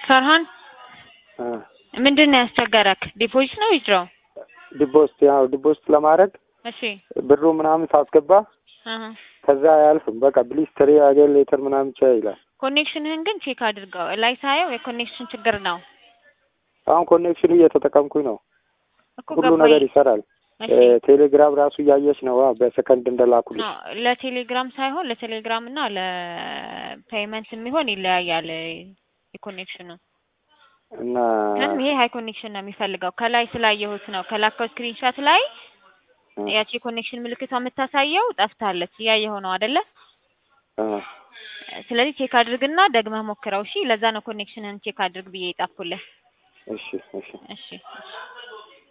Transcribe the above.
ፈርሃን እ ምንድን ነው ያስቸገረክ? ዲፖዚት ነው ዊዝድሮው? ዲፖስት ያው ዲፖስት ለማድረግ እሺ ብሩ ምናምን ሳስገባ አሀ ከዛ አያልፍም። በቃ ፕሊዝ ትሪ አገር ሌተር ምናምን ብቻ ይላል። ኮኔክሽንህን ግን ቼክ አድርገው። ላይ ሳየው የኮኔክሽን ችግር ነው አሁን ኮኔክሽኑ እየተጠቀምኩኝ ነው። እኮ ሁሉ ገባኝ። ነገር ይሰራል። እሺ እ ቴሌግራም ራሱ እያየች ነው አ በሰከንድ እንደላኩልሽ። ኖ ለቴሌግራም ሳይሆን ለቴሌግራም እና ለፔይመንት የሚሆን ይለያያል የኮኔክሽኑ። እና ግን ይሄ ሃይ ኮኔክሽን ነው የሚፈልገው። ከላይ ስላየሁት ነው ከላከው ስክሪንሻት ላይ እ ያቺ የኮኔክሽን ምልክቷ የምታሳየው ጠፍታለች። እያየኸው ነው አይደለ? እ ስለዚህ ቼክ አድርግና ደግመህ ሞክረው። እሺ ለዛ ነው ኮኔክሽንህን ቼክ አድርግ ብዬ የጻፍኩልህ። እሺ እሺ እሺ እሺ